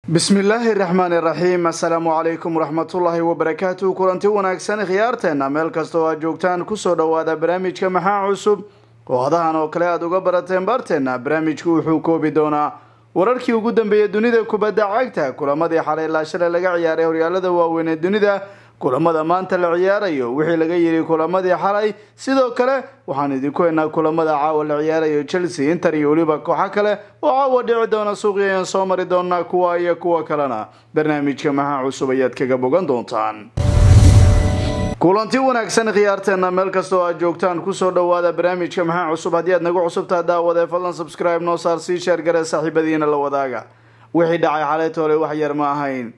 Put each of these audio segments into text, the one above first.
bismillaahi raxmaan iraxiim assalaamu calaykum waraxmatullaahi wabarakaatu kulanti wanaagsan khiyaarteena meel kasta oo aad joogtaan kusoo dhowaada barnaamijka maxaa cusub oo hadahan oo kale aada uga barateen baarteena barnaamijku wuxuu koobi doonaa wararkii ugu dambeeyay dunida kubadda cagta kulamadii xalay ilaa shalay laga ciyaaray horyaalada waaweyn ee dunida kulamada maanta la ciyaarayo wixii laga yiri kulamadii xalay sidoo kale waxaan idinku haynaa kulamada caawa la ciyaarayo chelsea inter iyo weliba kooxo kale oo caawa dhici doona suuqi ayaan soo mari doonaa kuwa iyo kuwa kalena barnaamijka maxaa cusub ayaad kaga bogan doontaan kulanti wanaagsan khiyaarteena meel kastoo aad joogtaan kusoo dhowaada barnaamijka maxaa cusub haddii aad nagu cusubtaa daawadee fadlan subscribe noo saar sii sheer gare saaxiibadiina la wadaaga wixii dhacay xalay toole wax yar ma ahayn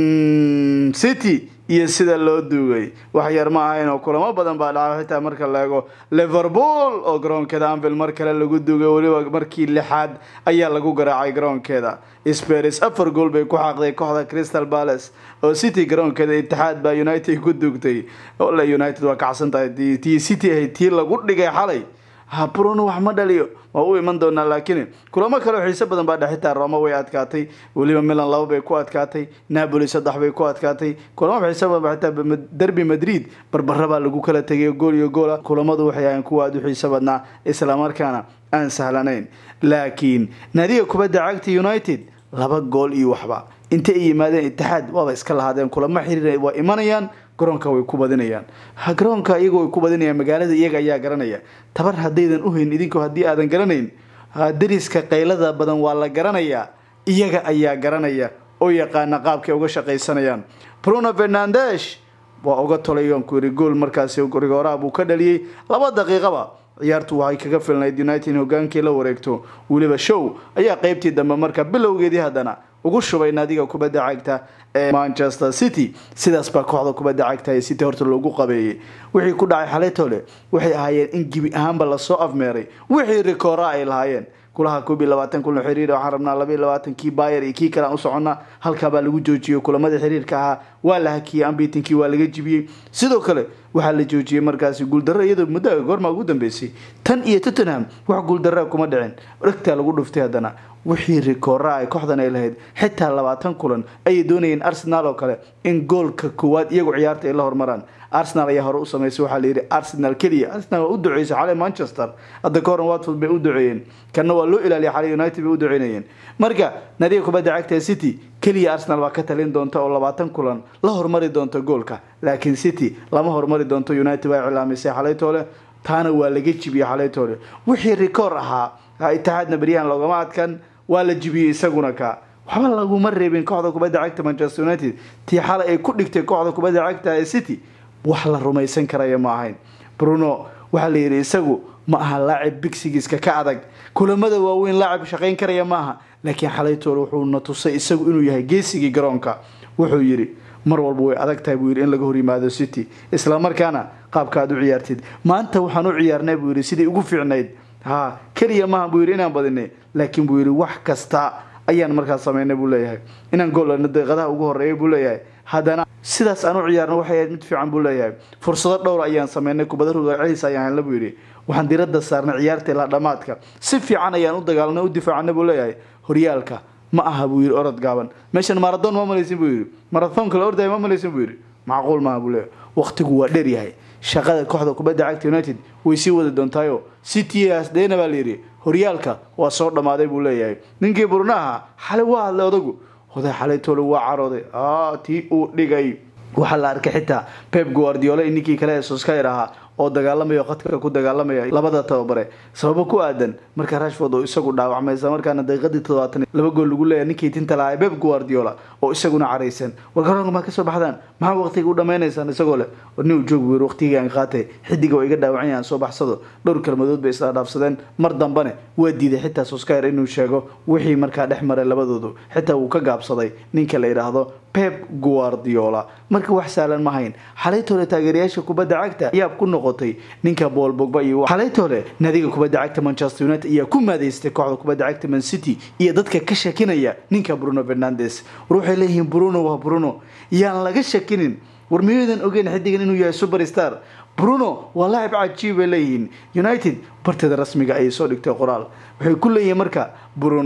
city iyo sida loo duugay wax yar ma ahayn oo kulamo badan baa dhacay xitaa marka la eego liverpool oo garoonkeeda anvil mar kale lagu duugay weliba markii lixaad ayaa lagu garaacay garoonkeeda spers afar gool bay ku xaaqday kooxda crystal palace oo city garoonkeeda itixaad baa united ku duugtay ole united waa kacsan tahay tii city ahayd tii lagu dhigay xalay ha bruno wax ma dhaliyo waa u iman doonaa laakiin kulamo kale oo xiise badan baa dhex xitaa roma way adkaatay weliba milan laba bay ku adkaatay napoli saddex bay ku adkaatay kulamo xiise badan baa xitaa derby madrid barbara baa lagu kala tegay gool iyo goola kulamadu waxay ahayn kuwa aada u xiise badnaa islamarkaana aan sahlanayn laakiin naadiga kubadda cagta united laba gool iyo waxba inta ay yimaadeen itixaad waaba iska lahaadeen kulamo xiriir waa imanayaan garoonka way ku badinayaan garoonka iyaga way ku badinayaan magaalada iyaga ayaa garanaya tabar haddaydan uhayn idinku haddii aadan garanayn dariska qaylada badan waa la garanayaa iyaga ayaa garanaya oo yaqaana qaabkay uga shaqaysanayaan bruno fernandes waa uga tolayoon ku yiri gool markaasi rigooraha buu ka dhaliyey laba daqiiqaba ciyaartu waxay kaga filnayd united hogaankii la wareegto weliba show ayaa qeybtii dambe marka bilowgeedii haddana ugu shubay naadiga kubadda cagta ee manchester city sidaas baa kooxda kubadda cagta ee city horta loogu qabeeyey wixii ku dhacay xalaytole waxay ahaayeen in gebi ahaanba lasoo afmeeray wixii rikoora ay lahaayeen kulaha koob iyo labaatan kulan xiriir waxaan rabnaa laba iyo labaatan kii bayer iyo kii kale aan u soconnaa halkaabaa lagu joojiyey kulamadii xiriirka ahaa waa la hakiyey ambitinkii waa laga jibiyey sidoo kale waxaa la joojiyey markaasi guuldarro iyadoo muddaga goormaa ugu dambeysay tan iyo tottenham wax guuldarraa kuma dhicin dhegtaa lagu dhuftay haddana wixii rikoora ay kooxdan ay lahayd xitaa labaatan kulan ayay doonayeen arsenal oo kale in goolka koowaad iyagu ciyaarta ay la hormaraan arsenal ayaa hore u samaysay waxaa layidhi arsenal keliya arsenal waa u duceysay xalay manchester hadda ka horan watford bay u duceeyeen kanna waa loo ilaaliyay xalay united bay u duceynayeen marka nadiga kubadda cagta ee city keliya arsenal baa ka talin doonta oo labaatan kulan la hormari doonta goolka laakiin city lama hormari doonto united waa iclaamisay xalaytoole taana waa laga jibiyey xalaytoole wixii rikoor ahaa itixaadna beryahan loogama adkan waa la jibiyey isaguna ka waxba laguma reebin kooxda kubadda cagta manchester united tii xalay ay ku dhigtay kooxda kubadda cagta ee city wax la rumaysan karaya ma ahayn bruno waxaa la yidhi isagu ma aha laacib bigsigiiska ka adag kulamada waaweyn laacib shaqayn karaya maaha laakiin xalaytoole wuxuu na tusay isagu inuu yahay geesigii garoonka wuxuu yidhi mar walba way adag tahay buu yidhi in laga hor yimaado city islamarkaana qaabka aad u ciyaartid maanta waxaan u ciyaarnay buu yidhi sidii ugu fiicnayd ha keliya maaha buu yidhi inaan badinay laakiin buu yidhi wax kasta ayaan markaas samaynay buu leeyahay inaan goolana daqiiqadaha ugu horeeya buu leeyahay haddana sidaas aan u ciyaarno waxay ahayd mid fiican buu leeyahay fursado dhowr ayaan sameynay kubada rugaaciis ayaan helna buu yidhi waxaan diradda saarnay ciyaarta ilaa dhammaadka si fiican ayaan u dagaalnay u difaacnay buu leeyahay horyaalka ma aha buu yidhi orod gaaban meeshan marathon ma malaysin buu yidhi marathonka la ordaya ma malaysin buu yidhi macquul maaha buu leeyahay waqtigu waa dheer yahay shaqada kooxda kubadda cagta united way sii wadi doontaayo cityas dheena baa layidhi horyaalka waa soo dhammaaday buu leeyahay ninkii burnaha xalay waa hadlay odagu oday xalaytoole waa carooday tii uu dhigay waxaa la arkay xitaa pep guardiola ninkii kale ee soskayr ahaa oo dagaalamaya khadka ku dagaalamaya labada tababare sababo ku aadan marka rashford oo isagu dhaawacmay isla markaana daqiiqadii toddobaatan laba gool lagu leeyahay ninkii tinta lahaa pep guardiola oo isaguna caraysan war garoonka maa kasoo baxdaan maxaa waqtiga u dhammaynaysaan isagoo leh war nin uu joog weer waqtigaan qaatay xidiga oo iga dhaawacanya aan soo baxsado dhowr kalmadood bay isla dhaafsadeen mar dambane waa diiday xitaa soskayr inuu sheego wixii markaa dhex maray labadoodu xitaa wuu ka gaabsaday ninka la yidhaahdo pep guardiola marka wax saalan ma hayn xalaytoole taageerayaasha kubadda cagta yaab ku noqotay ninka bool bogba iyo xalaytoole naadiga kubadda cagta manchester united ayaa ku maadeystay kooxda kubadda cagta man city iyo dadka ka shakinaya ninka bruno fernandes war waxay leeyihiin bruno waa bruno yaan laga shakinin war miyaydan ogeyn xidigan inuu yahay superstar bruno waa laacib cajiib bay leeyihiin united barteeda rasmiga ayay soo dhigtay qoraal waxay ku leeyihiin marka bruno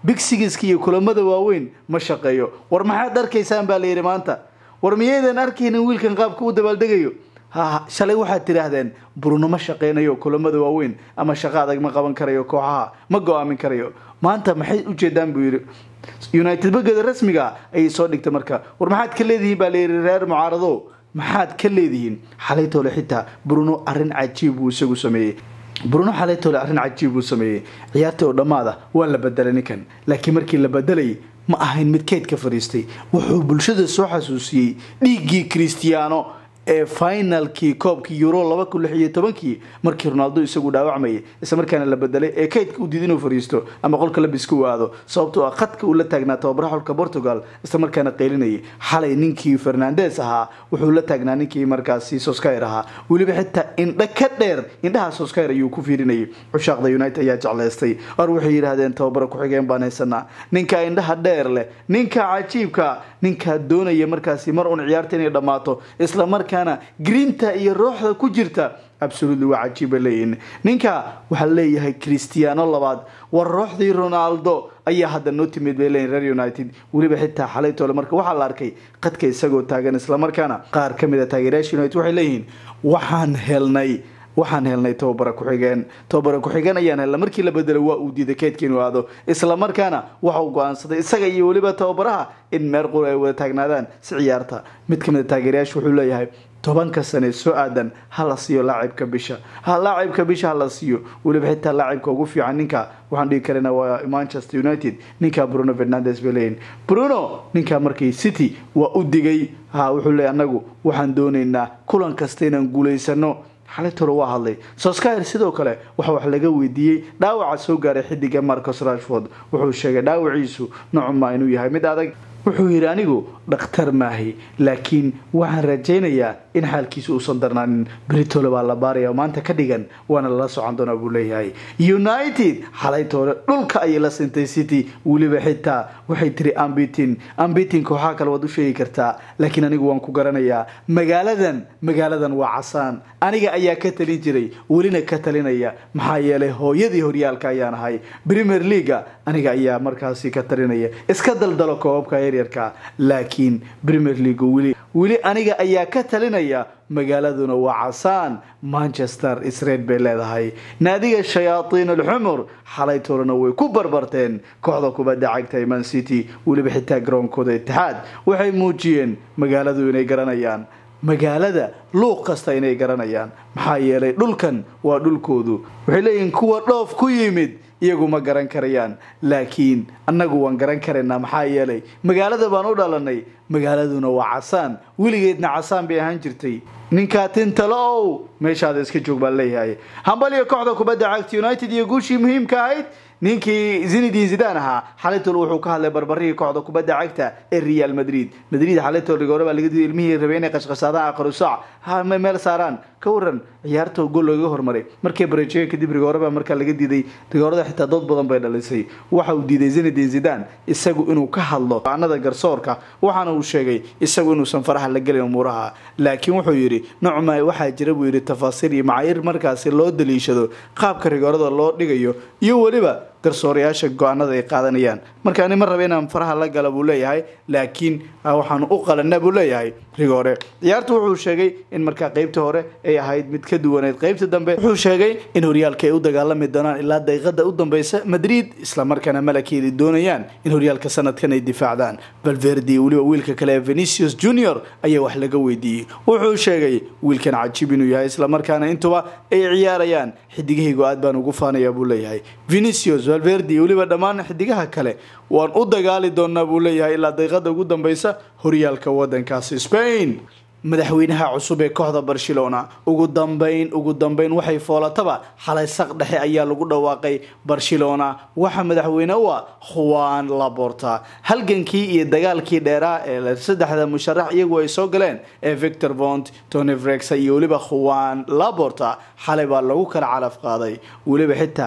bigsigiska iyo kulamada waaweyn ma shaqeeyo war maxaad arkaysaan baa layidhi maanta war miyaydan arkaynin wiilkan qaabka u dabaaldegayo ha shalay waxaad tidhaahdeen bruno ma shaqeynayo kulamada waaweyn ama shaqo adag ma qaban karayo kooxaha ma go-aamin karayo maanta maxay ujeedaan buu yidhi united bageeda rasmiga ayay soo dhigtay marka war maxaad ka leedihiin baa layidhi reer mucaarado maxaad ka leedihiin xalaytoole xitaa bruno arrin cajiib buu isagu sameeyey bruno xalaytoole arrin cajiib buu sameeyey ciyaartii oo dhammaada waa la bedelay ninkan laakiin markii la bedelayay ma ahayn mid keyd ka fadhiistay wuxuu bulshada soo xasuusiyey dhiiggii christiano ee finalkii koobkii euro laba kun lix iyo tobankii markii ronaldo isagu dhaawacmayay isla markaana la bedelay ee kaydka u diid inuu fariisto ama qolka labiska u aado sababtoo ah khadka uu la taagnaa tababaraha xulka portugal isla markaana qeylinayay xalay ninkii fernandes ahaa wuxuu la taagnaa ninkii markaasi soskyr ahaa weliba xitaa indha ka dheer indhaha soskyr ayuu ku fiirinayay cushaaqda united ayaa jeclaystay war waxay yidhaahdeen tababara ku-xigeen baan haysanaa ninka indhaha dheer leh ninka cajiibka ninkaa doonaya markaasi mar uun ciyaarta inay dhammaato isla markaana grinta iyo rooxda ku jirta absolutely waa cajiiba leeyihin ninka waxaa leeyahay christiano labaad war rooxdii ronaldo ayaa hadda noo timid bay leeyihin reer united weliba xitaa xalaytoole marka waxaa la arkay qadka isagoo taagan islamarkaana qaar ka mid a taageerayaasha united waxay leeyihiin waxaan helnay waxaan helnay tababara ku-xigeen tababara ku-xigeen ayaan helnay markii la bedelay waa uu diiday keydka inuu aado isla markaana waxa uu go-aansaday isaga iyo weliba tababaraha in meer qura ay wada taagnaadaan si ciyaarta mid ka mid a taageerayaasha wuxuu leeyahay tobanka sane soo aadan ha la siiyo laacibka bisha ha laacibka bisha ha la siiyo weliba xitaa laacibka ugu fiican ninka waxaan dhigi karana waa manchester united ninka bruno fernandes bay leeyihin bruno ninka markay city waa u digay ha wuxuu leeyay anagu waxaan doonaynaa kulan kasta inaan guulaysano xalaytore waa hadlay soskyr sidoo kale waxa wax laga weydiiyey dhaawaca soo gaaray xidiga marcos rashford wuxuu sheegay dhaawaciisu nocuma inuu yahay mid adag wuxuu yidhi anigu dhakhtar maahi laakiin waxaan rajaynayaa in xaalkiisa uusan darnaanin britole baa la baaraya oo maanta ka dhigan waana lala socon doonaa buu leeyahay united xalaytoole dhulka ayay la sintay city weliba xitaa waxay tiri ambitin ambitin kooxaha kale waad u sheegi kartaa laakiin anigu waan ku garanayaa magaaladan magaaladan waa casaan aniga ayaa ka talin jiray welina ka talinaya maxaa yeelay hooyadii horyaalka ayaan ahay premier leaga aniga ayaa markaasi ka talinaya iska daldalo koobabka yaryarka laakiin premier league weli weli aniga ayaa ka talinaya magaaladuna waa casaan manchester isreed bay leedahay naadiga shayaatiin alxumur xalaytoolana way ku barbarteen kooxda kubadda cagta man city weliba xitaa garoonkooda itixaad waxay muujiyeen magaaladu inay garanayaan magaalada luuq kasta inay garanayaan maxaa yeelay dhulkan waa dhulkoodu waxay leeyihiin kuwa dhoof ku yimid iyagu ma garan karayaan laakiin annagu waan garan karaynaa maxaa yeelay magaalada baan u dhalanay magaaladuna waa casaan weligeedna casaan bay ahaan jirtay ninkaa tintalo ow meeshaada iska joog baan leeyahay hambaliyo kooxda kubadda cagta united iyo guushii muhiimka ahayd ninkii zinidin zidan ahaa xalaytol wuxuu ka hadlay barbarihii kooxda kubadda cagta ee real madrid madrid xalaytol rigoore baa laga diiday ilmihii rabay inay qashqashaadaan aqarusac ha meel saaraan ka waran ciyaarta gool looga hormaray markay bareejiyeen kadib rigoore baa markaa laga diiday rigoorada xitaa dood badan bay dhalisay waxa uu diiday zinidin zidan isagu inuu ka hadlo anada garsoorka waxaana uu sheegay isagu inuusan faraha la gelin umuuraha laakiin wuxuu yidhi nocma waxaa jira buu yidhi tafaasiir iyo macaayir markaasi loo daliishado qaabka rigoorada loo dhigayo iyo weliba garsoorayaasha go-aanada ay qaadanayaan marka ani ma raba inaan faraha la gala buu leeyahay laakiin waxaan u qalana buu leeyahay rigoore ciyaarta wuxuu sheegay in markaa qeybta hore ay ahayd mid ka duwaneed qeybta dambe wuxuu sheegay in horyaalka ay u dagaalami doonaan ilaa daqiiqada u dambeysa madrid islamarkaana malakeedi doonayaan in horyaalka sanadkan ay difaacdaan valverdi weliba wiilka kale ee venicius junior ayaa wax laga weydiiyey wuxuu sheegay wiilkan cajiib inuu yahay islamarkaana intuba ay ciyaarayaan xidigahaygu aad baan ugu faanaya buu leeyahay venicius valverdi weliba dhammaan xidigaha kale waan u dagaali doonaa buu leeyahay ilaa daqiiqada ugu dambeysa horyaalka wadankaasi spain madaxweynaha cusub ee kooxda barcelona ugu dambeyn ugu dambeyn waxay foolataba xalay saq dhexe ayaa lagu dhawaaqay barcelona waxaa madaxweyne u ah juan laborta halgankii iyo dagaalkii dheeraa ee saddexda musharax iyagu ay soo galeen ee victor vont tony vrexa iyo weliba juan laborta xalay baa lagu kala calaf qaaday weliba xitaa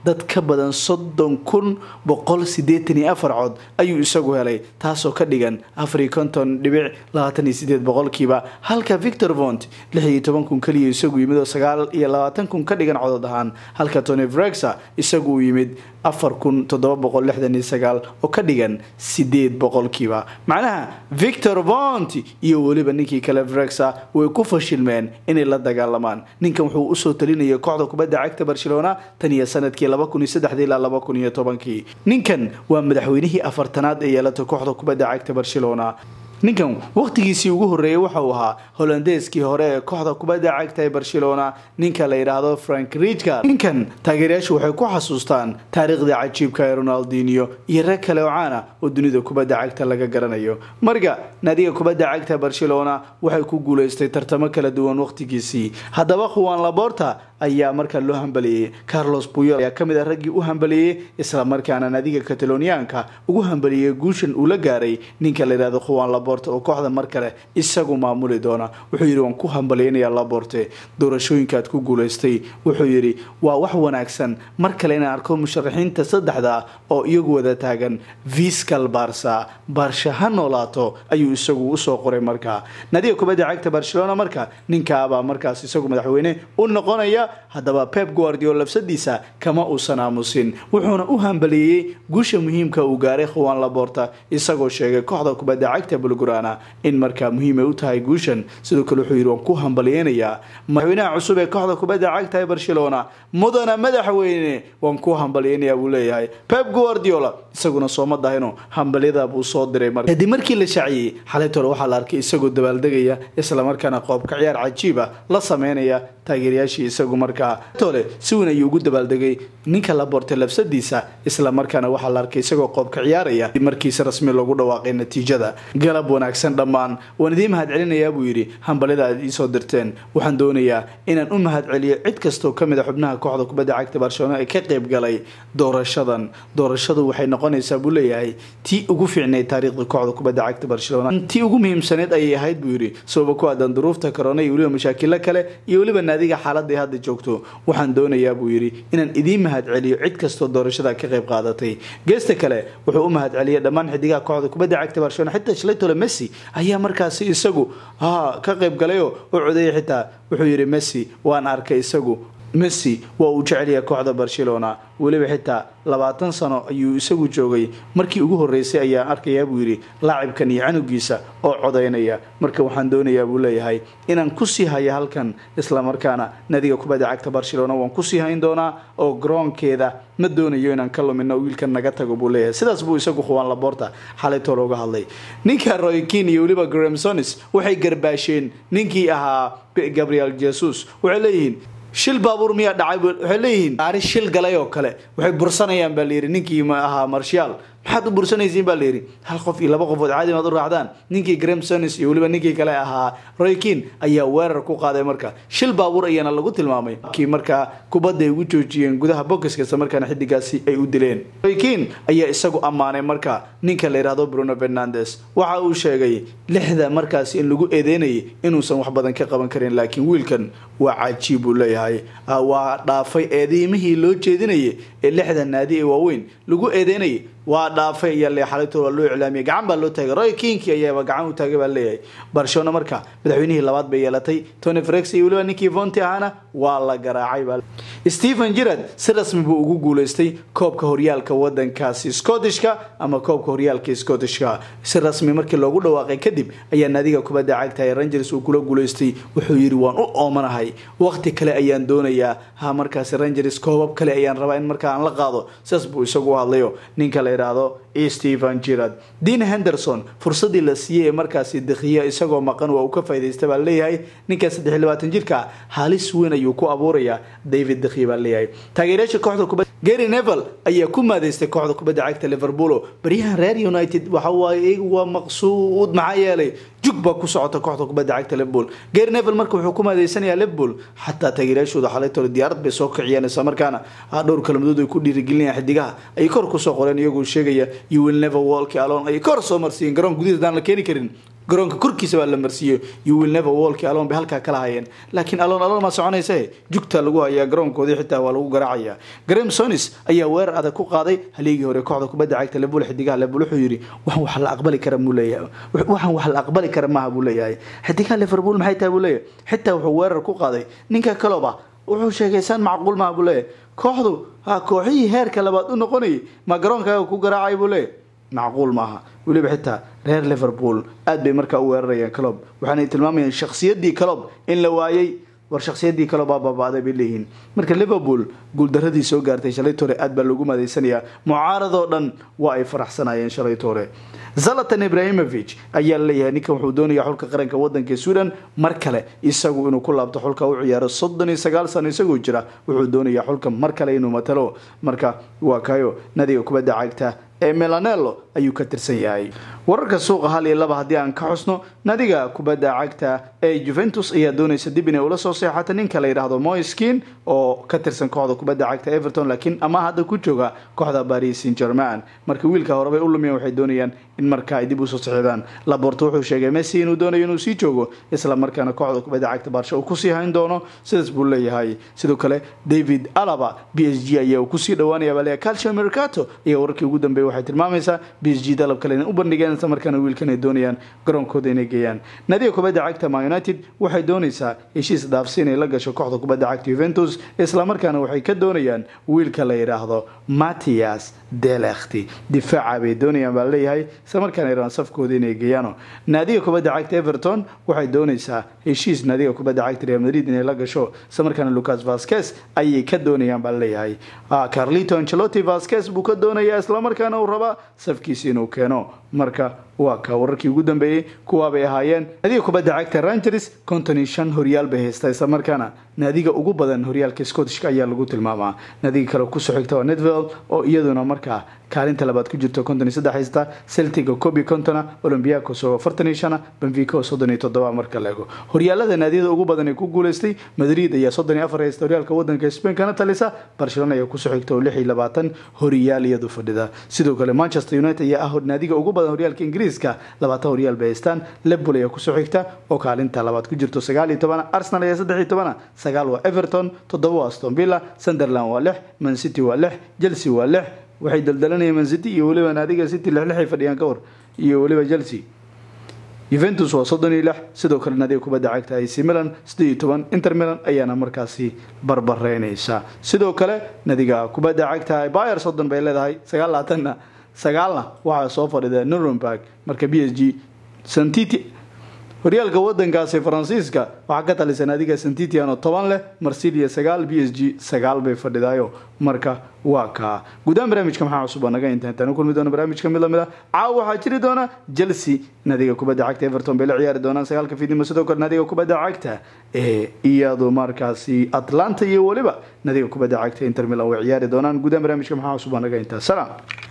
dad ka badan soddon kun boqol sideetan iyo afar cod ayuu isagu helay taasoo ka dhigan afariyo konton dhibic labaatan iyo sideed boqolkiiba halka victor vont lix iyo toban kun keliya isagu yimid oo sagaal iyo labaatan kun ka dhigan codod ahaan halka tony vrexa isagu uu yimid afar kun toddoba boqol lixdan iyo sagaal oo ka dhigan sideed boqolkiiba macnaha victor vont iyo weliba ninkii kale vrexa way ku fashilmeen inay la dagaalamaan ninkan wuxuu usoo talinayay kooxda kubadda cagta barcelona tan iyo sanadkii laba kun iyo saddexdii ilaa laba kun iyo tobankii ninkan waa madaxweynihii afartanaad ee yeelatay kooxda kubadda cagta barcelona ninkan wakhtigiisii ugu horreeyay waxa uu ahaa holandeeskii hore ee kooxda kubadda cagta ee barcelona ninka la yidhaahdo frank rijka ninkan taageerayaashu waxay ku xasuustaan taariikhdii cajiibka ee ronaldinio iyo rag kale oo caana oo dunida kubadda cagta laga garanayo marka naadiga kubadda cagta barcelona waxay ku guuleystay tartamo kala duwan wakhtigiisii haddaba khuwan laborta ayaa markaa loo hambaliyey carlos buyol ayaa kamid ah raggii u hambaliyey islamarkaana naadiga kataloniyaanka ugu hambaliyey guushan uu la gaaray ninka la yidhahdo khuwan laborte oo kooxda mar kale isagu maamuli doona wuxuu yidhi waan ku hambaliynayaa laborte doorashooyinkaad ku guulaystay wuxuu yidhi waa wax wanaagsan mar kale inaan arko musharaxiinta saddexda oo iyagu wada taagan viscal barsa barsha ha noolaato ayuu isagu usoo qoray markaa naadiga kubadda cagta barcelona marka ninkaabaa markaas isagu madaxweyne u noqonaya haddaba pep guardiol labsadiisa kama uusan aamusin wuxuuna u hambalieyey guusha muhiimka uu gaaray khuwan laborta isagoo sheegay kooxda kubadda cagta bulgurana in markaa muhiimay u tahay guushan sidoo kale wuxuu yidhi waan ku hambaliyeynayaa madaxweynaha cusub ee kooxda kubadda cagta ee barcelona mudana madaxweyne waan ku hambaliyeynayaa buu leeyahay pep guardiola isaguna sooma dahino hambalyada buu soo diray mar kadib markii la shaaciyey xalaytole waxaa la arkay isagoo dabaaldegaya islamarkaana qoobka ciyaar cajiiba la sameynaya taageerayaashii isagu markaa tole si weyn ayuu ugu dabaaldegay ninka la bortay labsadiisa islamarkaana waxaa la arkay isagoo qoobka ciyaaraya markiisi rasmi loogu dhawaaqay natiijada galab wanaagsan dhammaan waan idiin mahad celinayaa buu yidhi hambalyada aad iisoo dirteen waxaan doonayaa inaan u mahad celiyo cid kastoo kamid a xubnaha kooxda kubadda cagta barcelona ee ka qayb galay doorashadan doorashadu waxay noqonaysaa buu leeyahay tii ugu fiicnayd taariikhda kooxda kubadda cagta barcelona tii ugu muhiimsaneyd ayay ahayd buu yidhi sababa ku aadan duruufta corona iyo weliba mashaakilo kale iyo weliba naadiga xaaladda ay hadda joogto waxaan doonayaa buu yidhi inaan idiin mahad celiyo cid kastoo doorashada ka qayb qaadatay geesta kale wuxuu u mahad celiyay dhammaan xidigaha kooxda kubadda cagta barcelona xitaa shlaytole messi ayaa markaasi isagu ha ka qayb galayoo u codeeyay xitaa wuxuu yidhi messi waan arkay isagu messi waa uu jecelyahay kooxda barcelona weliba xitaa labaatan sano ayuu isagu joogay markii ugu horreysay ayaan arkayaa buu yidhi laacibkan iyo canugiisa oo codaynaya marka waxaan doonayaa buu leeyahay inaan kusii haya halkan islamarkaana nadiga kubadda cagta barcelona waan kusii hayn doonaa oo garoonkeeda ma doonayo inaan ka lumino wiilkan naga tago buu leeyahay sidaas buu isagu khuwaan laborta xalaytoo looga hadlay ninka roykin iyo weliba gramsonis waxay garbaasheen ninkii ahaa gabriel jesus waxay leeyihiin shil baabuur miyaa dhacay waxay leeyihiin gaari shil galay oo kale waxay bursanayaan baa layidhi ninkii ahaa marshaal maxaad u bursanaysiin baa layidhi hal qof iyo laba qofood caadi maad u raacdaan ninkii gramsonis iyo weliba ninkii kale ahaa roykin ayaa weerar ku qaaday marka shil baabuur ayaana lagu tilmaamay kii markaa kubadda ay ugu joojiyeen gudaha bokiska isla markaana xidigaasi ay u dileen roykin ayaa isagu ammaanay marka ninka la yidhaahdo bruno fernandes waxa uu sheegay lixda markaasi in lagu eedeynayay inuusan wax badan ka qaban karin laakiin wiilkan waa cajiib buu leeyahay waa dhaafay eedeymihii loo jeedinayay ee lixda naadi ee waaweyn lagu eedeynayay waa dhaafay ayaa le xalaytoo waa loo iclaamiyay gacan baa loo taagay roy kinki ayaaba gacan u taagay baa leeyahay barcelona marka madaxweynihii labaad bay yeelatay tony frex iyo weliba ninkii vonti ahana waa la garaacay baa stephen jirard si rasmi buu ugu guuleystay koobka horyaalka wadankaasi scottishka ama koobka horyaalka scottishka si rasmi markii loogu dhawaaqay kadib ayaa naadiga kubadda cagta ee rangers uu kula guuleystay wuxuu yidhi waan u oomanahay waqti kale ayaan doonayaa ha markaasi rangers koobab kale ayaan rabaa in markaa aan la qaado sidaas buu isagu u hadlayo ninka la yidhaahdo stephen jirard dean henderson fursadii la siiyey ee markaasi dakhiya isagoo maqan waa uu ka faa'iidaysta baa leeyahay ninka saddex iyo labaatan jirka halis weyn ayuu ku abuurayaa david dakhiya baa leeyahay taageerayaasha kooxda kubadda gary nevel ayaa ku maadeystay kooxda kubadda cagta liverpool baryahan reer united waxa waaye iyagu waa maqsuud maxaa yeelay jug baa ku socota kooxda kubadda cagta liverpool gary nevel marka wuxuu ku maadeysanayaa liverpool xataa taageerayaashooda xalaytole diyaarad bay soo kiciyeen isla markaana dhowr kalmadood ay ku dhiirigelinayaan xidigaha ay kor kusoo qoreen iyagoo sheegaya you will never walk alone ay kor soo marsiiyeen garoon gudihiis daan la keeni karin garoonka korkiisa baa la marsiiyo you will never walk alone bay halkaa kala hayeen laakiin alon alon ma soconayse jugta lagu hayaa garoonkoodii xitaa waa lagu garaacaya graham sonis ayaa weerar adag ku qaaday haliigii hore kooxda kubadda cagta lebul xidigaha lebul wuxuu yidhi waxaan wax la aqbali kara buu leeyahay waxaan wax la aqbali kara maaha buu leeyahay xidigaha liverpool maxay tahay buu leeyahay xitaa wuxuu weerar ku qaaday ninka kaloba wuxuu sheegay saan macquul maaha buu leeyahay kooxdu ha kooxihii heerka labaad u noqonayay ma garoonkaaga ku garaacay buu leeyahay macquul maaha weliba xitaa reer liverpool aad bay markaa u weerarayaan calob waxaanay tilmaamayaan shakhsiyaddii calob in la waayey war shakhsiyaddii calob baa baaba'day bay leeyihiin marka liverpool guuldaradii soo gaartay shalay toore aad baa loogu maadaysanayaa mucaaradoo dhan waa ay faraxsanayeen shalay toore zalatan ibrahimovic ayaa laleeyahay ninkan wuxuu doonayaa xulka qaranka wadanka sweden mar kale isagu inuu ku laabto xulka u ciyaaro soddon iyo sagaal sano isagoo jira wuxuu doonayaa xulka mar kale inuu matalo marka waa kayo nadiga kubadda cagta ee melanelo ayuu ka tirsan yahay wararka suuqa hal iyo laba haddii aan ka xusno nadiga kubadda cagta ee juventus ayaa doonaysa dib inay ula soo seexato ninka la yidhaahdo moiskin oo ka tirsan kooxda kubadda cagta everton laakiin ama hadda ku jooga kooxda paris saint german marka wiilka horebay u lumiyeen waxay doonayaan in marka ay dib usoo sixidaan laborto wuxuu sheegay messi inuu doonayo inuu sii joogo isla markaana kooxda kubadda cagta baarsha uu kusii hayn doono sidaas buu leeyahay sidoo kale david alaba b s g ayaa uu kusii dhawaanaya baa leeyahay calcio mercato ayaa wararkii ugu dambeeyay waxay tilmaamaysaa b s g dalab kale inay u bandhigeen isla markaana wiilkan ay doonayaan garoonkooda inay geeyaan nadiga kubadda cagta ma united waxay doonaysaa heshiis dhaafsi inay la gasho kooxda kubadda cagta juventus isla markaana waxay ka doonayaan wiilka la yidhaahdo matias delekti difaaca bay doonayaan baa leeyahay isla markaana iraan safkooda inay geeyaano naadiga kubadda cagta everton waxay doonaysaa heshiis naadiga kubadda cagta real madrid inay la gasho isla markaana lucas vasquez ayay ka doonayaan baa leeyahay carlito ancelotti vasquez buu ka doonayaa isla markaana uu rabaa safkiisa inuu keeno marka waa ka wararkii ugu dambeeyey kuwaabay ahaayeen naadiga kubadda cagta rangers konton iyo shan horyaal bay haystaa isla markaana naadiga ugu badan horyaalka scottishka ayaa lagu tilmaamaa naadiga kale kusoo xigta waa netvel oo iyaduna markaa kaalinta labaad ku jirto konton iyo saddex haysta celtic oo koob iyo kontona olympiacos oo afartan iyo shana benfica oo soddon iyo toddoba marka la ego horyaalada naadiyada ugu badan ee ku guuleystay madrid ayaa soddon iyo afar haysta horyaalka wadanka spain kana talisa barcelona ayaa kusoo xigta oo lix iyo labaatan horyaal iyadu fadhida sidoo kale manchester united ayaa ah naadiga ugu badan horyaalka ingiriiska labaatan horyaal bay haystaan liverpool ayaa kusoo xigta oo kaalinta labaad ku jirto sagaal iyo tobana arsenal ayaa saddex iyo tobana sagaal waa everton toddoba waa aston villa sunderland waa lix man city waa lix chelsea waa lix waxay daldalanayeen man city iyo weliba naadiga city lixlixay fadhiyaan ka war iyo weliba chelsea juventus waa soddon iyo lix sidoo kale naadiga kubadda cagta ac milan siddeed iyo toban inter milan ayaana markaasi barbareynaysa sidoo kale naadiga kubadda cagta bayer soddon bay leedahay sagaal laatanna sagaalna waxaa soo fadhida nuremberg marka b s g santiti horyaalka wadankaasi faransiiska waxaa ka talisa naadiga santitiano toban leh marsilia sagaal b s g sagaal bay fadhidaayo marka waa kaa guudahaan barnaamijka maxaa cusub aa naga inta intaan u kulmi doona barnaamijka mid lamid a caawa waxaa jiri doona chelsea naadiga kubadda cagta everton bay la ciyaari doonaan sagaalka fiidnimo sidoo kale naadiga kubadda cagta ee iyadu markaasi atlanta iyo weliba naadiga kubadda cagta inter milan way ciyaari doonaan guudahaan barnaamijka maxaa cusub aa naga intaa salaam